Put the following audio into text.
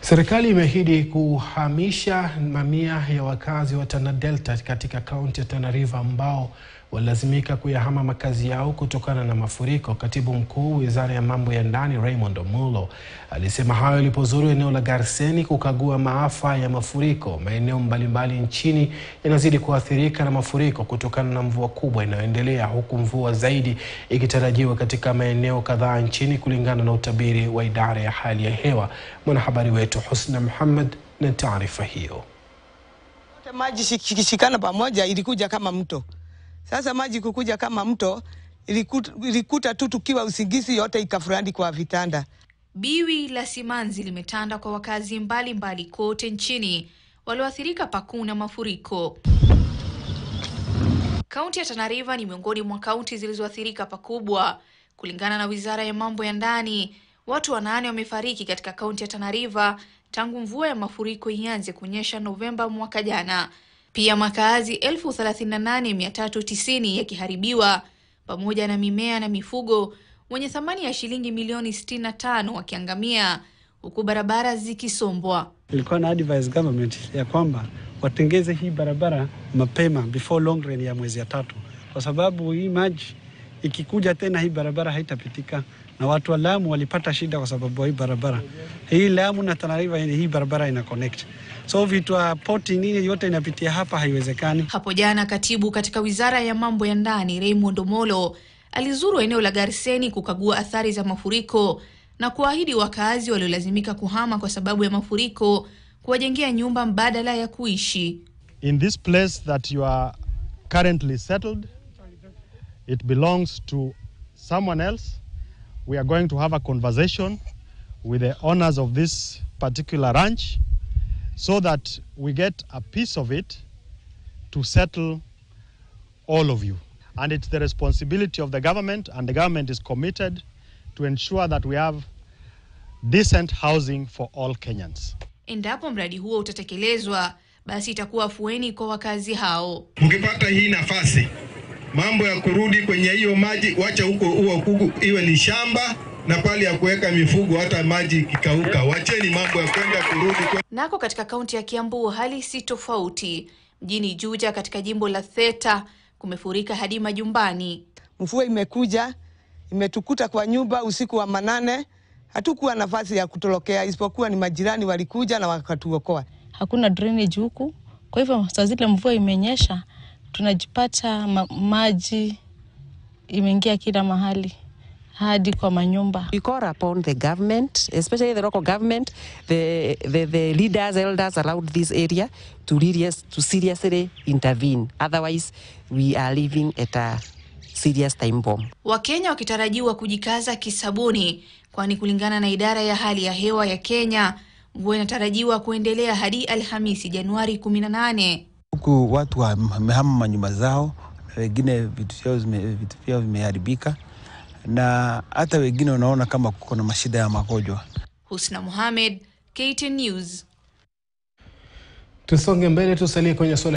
Serikali imeahidi kuhamisha mamia ya wakazi wa Tana Delta katika kaunti ya Tana River ambao walilazimika kuyahama makazi yao kutokana na mafuriko. Katibu Mkuu Wizara ya Mambo ya Ndani Raymond Omulo alisema hayo alipozuru eneo la Garseni kukagua maafa ya mafuriko. Maeneo mbalimbali nchini yanazidi kuathirika na mafuriko kutokana na mvua kubwa inayoendelea huku mvua zaidi ikitarajiwa katika maeneo kadhaa nchini kulingana na utabiri wa idara ya hali ya hewa. Mwanahabari wetu Husna Muhammad na taarifa hiyo. Maji shikishikana pamoja ilikuja kama mto. Sasa maji kukuja kama mto ilikuta, ilikuta tu tukiwa usingizi yote ikafurandi kwa vitanda. Biwi la simanzi limetanda kwa wakazi mbalimbali mbali kote nchini walioathirika pakuu na mafuriko. Kaunti ya Tana River ni miongoni mwa kaunti zilizoathirika pakubwa. Kulingana na Wizara ya Mambo ya Ndani, watu wanane wamefariki katika kaunti ya Tana River tangu mvua ya mafuriko ianze kunyesha Novemba mwaka jana. Pia makazi 38390 yakiharibiwa pamoja na mimea na mifugo wenye thamani ya shilingi milioni 65 wakiangamia huku barabara zikisombwa. Ilikuwa na advise government ya kwamba watengeze hii barabara mapema before long rain ya mwezi ya tatu, kwa sababu hii maji ikikuja tena hii barabara haitapitika, na watu wa Lamu walipata shida kwa sababu hii barabara hii Lamu na Tana River, hii barabara ina connect so vitu poti nini yote inapitia hapa, haiwezekani. Hapo jana katibu katika wizara ya mambo ya ndani Raymond Omolo alizuru eneo la Garseni kukagua athari za mafuriko na kuahidi wakaazi waliolazimika kuhama kwa sababu ya mafuriko kuwajengea nyumba mbadala ya kuishi. In this place that you are currently settled, it belongs to someone else. We are going to have a conversation with the owners of this particular ranch so that we get a piece of it to settle all of you. And it's the responsibility of the government, and the government is committed to ensure that we have decent housing for all Kenyans. Endapo mradi huo utatekelezwa, basi itakuwa afueni kwa wakazi hao. Mkipata hii nafasi, mambo ya kurudi kwenye hiyo maji, wacha huko huo kugu iwe ni shamba na pale ya kuweka mifugo, hata maji ikikauka, wacheni mambo ya kwenda kurudi kwe... Nako katika kaunti ya Kiambu hali si tofauti. Mjini Juja katika jimbo la Theta kumefurika hadi majumbani. Mvua imekuja imetukuta kwa nyumba usiku wa manane, hatukuwa nafasi ya kutorokea, isipokuwa ni majirani walikuja na wakatuokoa. Hakuna drainage huku, kwa hivyo saa zile mvua imenyesha, tunajipata ma maji imeingia kila mahali hadi kwa manyumba. We call upon the government, especially the local government, the, the, the leaders, elders around this area to, really, to seriously intervene. Otherwise, we are living at a serious time bomb. Wakenya wakitarajiwa kujikaza kisabuni, kwani kulingana na idara ya hali ya hewa ya Kenya, mvua inatarajiwa kuendelea hadi Alhamisi Januari 18. Huku watu wamehama manyumba zao, wengine vitu vyao vitu vyao vimeharibika na hata wengine unaona kama kuko na mashida ya magonjwa. Husna Mohamed, KTN News. Tusonge mbele, tusalie kwenye swala